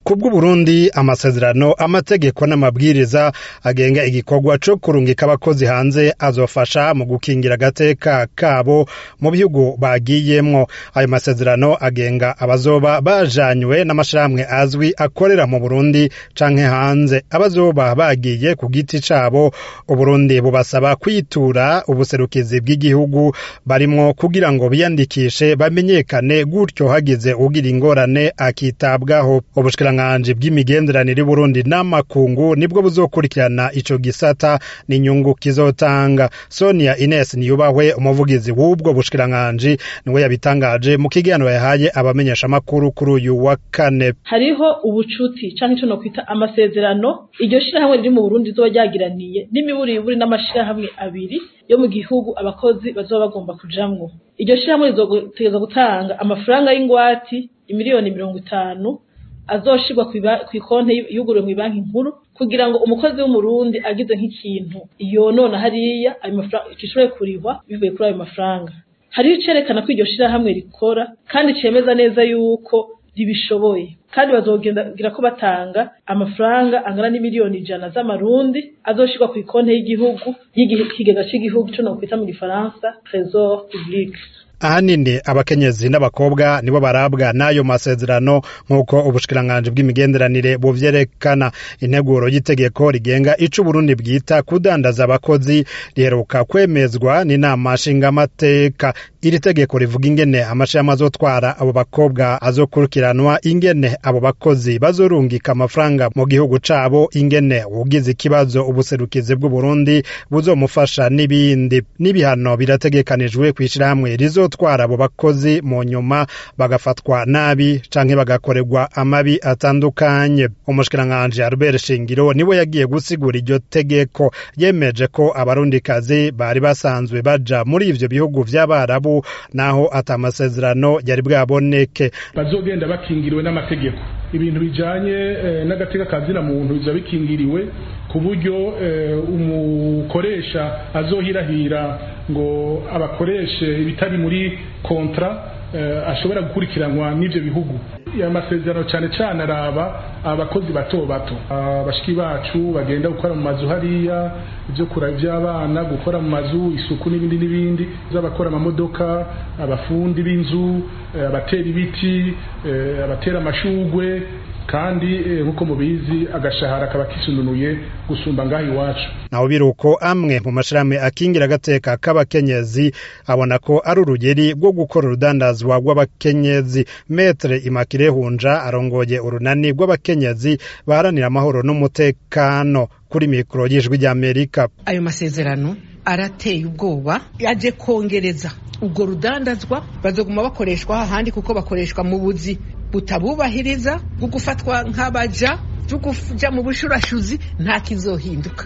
kubw'uburundi amasezerano amategeko n'amabwiriza agenga igikorwa co kurungika abakozi hanze azofasha mu gukingira agateka kabo mu bihugu bagiyemwo ayo masezerano agenga abazoba bajanywe n'amashirahamwe azwi akorera mu burundi canke hanze abazoba bagiye ku giti cabo uburundi bubasaba kwitura ubuserukizi bw'igihugu barimwo kugira ngo biyandikishe bamenyekane gutyo hagize ugira ingorane akitabwaho ubushikiranganji bw'imigenderanire y'uburundi n'amakungu nibwo buzokurikirana ico gisata n'inyungu kizotanga sonia ines niyubahwe umuvugizi w'ubwo bushikiranganji niwe yabitangaje mu kiganiro yahaye abamenyeshamakuru kuri uyu wa kane hariho ubucuti canke ico nokwita amasezerano iryo shirahamwe riri mu burundi rizoba ryagiraniye n'imiburiburi n'amashirahamwe abiri yo mu gihugu abakozi bazoba bagomba kujamwo iryo shirahamwe rizotegeza gutanga amafaranga y'ingwati imiliyoni mirongo itanu azoshirwa kw'ikonte yuguriwe mw'ibanki nkuru kugira ngo umukozi w'umurundi agize nk'ikintu yonona hariya ayo mafaranga gishobore kurihwa bivuye kuri ayo mafaranga hariho icerekana ko iryo shirahamwe rikora kandi cemeza neza yuko ribishoboye kandi bazogira ko batanga amafaranga angana n'imiliyoni ijana z'amarundi azoshirwa ku ikonte y'igihugu y'ikigega c'igihugu co nokwita mu gifaransa trésor public ahanini abakenyezi n'abakobwa nibo barabwa n'ayo masezerano nk'uko ubushikiranganji bw'imigenderanire buvyerekana integuro y'itegeko rigenga ico uburundi bwita kudandaza abakozi riheruka kwemezwa n'inama nshingamateka iri tegeko rivuga ingene amashirahamwe azotwara abo bakobwa azokurikiranwa ingene abo bakozi bazorungika amafaranga mu gihugu cabo ingene ugize ikibazo ubuserukizi bw'uburundi buzomufasha n'ibindi n'ibihano birategekanijwe kw'ishirahamwe rizo gutwara abo bakozi mu nyuma bagafatwa nabi canke bagakorerwa amabi atandukanye umushikiranganji Albert Shingiro niwe yagiye gusigura iryo tegeko yemeje ko abarundikazi bari basanzwe baja muri ivyo bihugu vy'abarabu naho ata masezerano yari bwaboneke bazogenda bakingiriwe n'amategeko ibintu bijanye eh, n'agateka kazina muntu biza bikingiriwe ku buryo eh, umukoresha azohirahira ngo abakoreshe ibitari muri kontra eh, ashobora gukurikiranwa n'ivyo bihugu amasezerano cyane cyane araba abakozi bato bato abashiki bacu bagenda gukora mu mazu hariya ibyo kura by'abana gukora mu mazu isuku n'ibindi n'ibindi z'abakora amamodoka abafundi b'inzu abatera ibiti abatera amashugwe kandi nk'uko mubizi agashahara kaba kisununuye gusumba ngaho iwacu naho biruko amwe mu mashirahamwe akingira agateka k'abakenyezi abona ko ari urugeri rwo gukora urudandazwa rw'abakenyezi metre imakire hunja arongoye urunani rw'abakenyezi baharanira amahoro n'umutekano kuri mikoro y'ijwi ry'amerika ayo masezerano arateye ubwoba yaje kongereza ubwo rudandazwa bazoguma bakoreshwa ahandi kuko bakoreshwa mu buzi butabubahiriza bwo gufatwa nk'abaja byo kuja mu bushurashuzi nta kizohinduka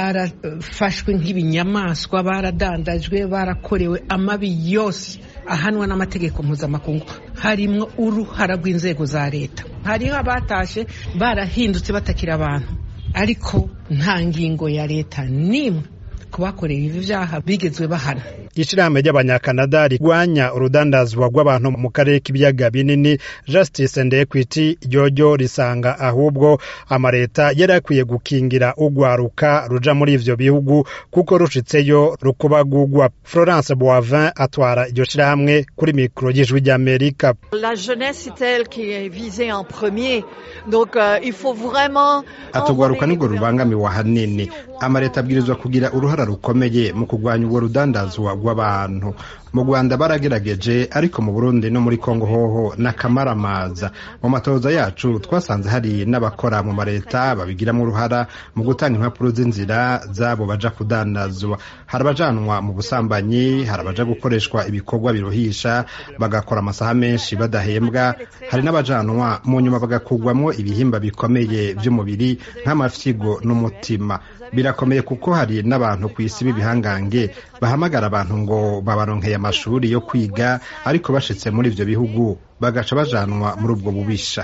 barafashwe nk'ibinyamaswa baradandajwe barakorewe amabi yose ahanwa n'amategeko mpuzamakungu harimwo uruhara rw'inzego za leta hariho abatashe barahindutse batakira abantu ariko nta ngingo ya leta n'imwe kubakorera ibi vyaha bigezwe bahana ishirahamwe ry'abanyakanada rigwanya urudandazwa rw'abantu mu karere k'ibiyaga binini justice and equity ryoryo risanga ahubwo amareta yari akwiye gukingira ugwaruka ruja muri ivyo bihugu kuko rushitseyo rukubagugwa florence boivin atwara iryo shirahamwe kuri mikoro y'ijwi ry'amerika la jeunesse est elle qui est visée en premier donc euh, il faut vraiment atugwaruka nirwo rubangamiwe ahanini amareta abwirizwa kugira uruhara rukomeye mu kurwanya ubwo rudandazwa rw'abantu mu rwanda baragerageje ariko mu burundi no muri kongo hoho n'akamaramaza mu matoza yacu twasanze hari n'abakora mu mareta babigiramo uruhara mu gutanga impapuro z'inzira zabo baja kudandazwa hari abajanwa mu busambanyi hari abaja gukoreshwa ibikorwa biruhisha bagakora amasaha menshi badahembwa hari n'abajanwa mu nyuma bagakugwamwo ibihimba bikomeye by'umubiri nk'amafyigo n'umutima birakomeye kuko hari n'abantu ku isi b'ibihangange bahamagara abantu ngo babaronkeye amashuri yo kwiga ariko bashitse muri ivyo bihugu bagaca bajanwa muri ubwo bubisha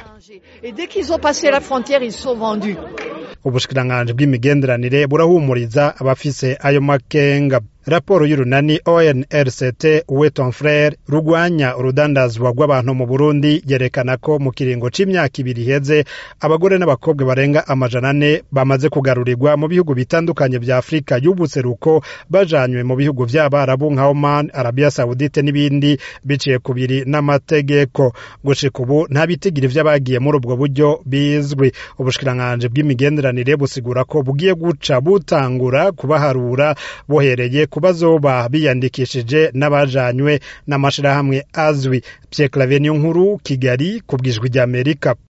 ubushikiranganji bw'imigenderanire burahumuriza abafise ayo makenga raporo y'urunani onrct weton frere rugwanya urudandazwa rw'abantu mu burundi yerekana ko mu kiringo c'imyaka ibiri iheze abagore n'abakobwa barenga amajana ane bamaze kugarurirwa mu bihugu bitandukanye vya afurika y'ubuseruko bajanywe mu bihugu vy'abarabu nka oman arabia saudite n'ibindi biciye kubiri n'amategeko gushika ubu nta bitigiri vy'abagiye muri ubwo buryo bizwi ubushikiranganji bw'imigenderanire busigura ko bugiye guca butangura kubaharura bohereye ku bazoba biyandikishije n'abajanywe n'amashirahamwe azwi Pierre Claver Nkuru Kigali ku bwijwi ry'Amerika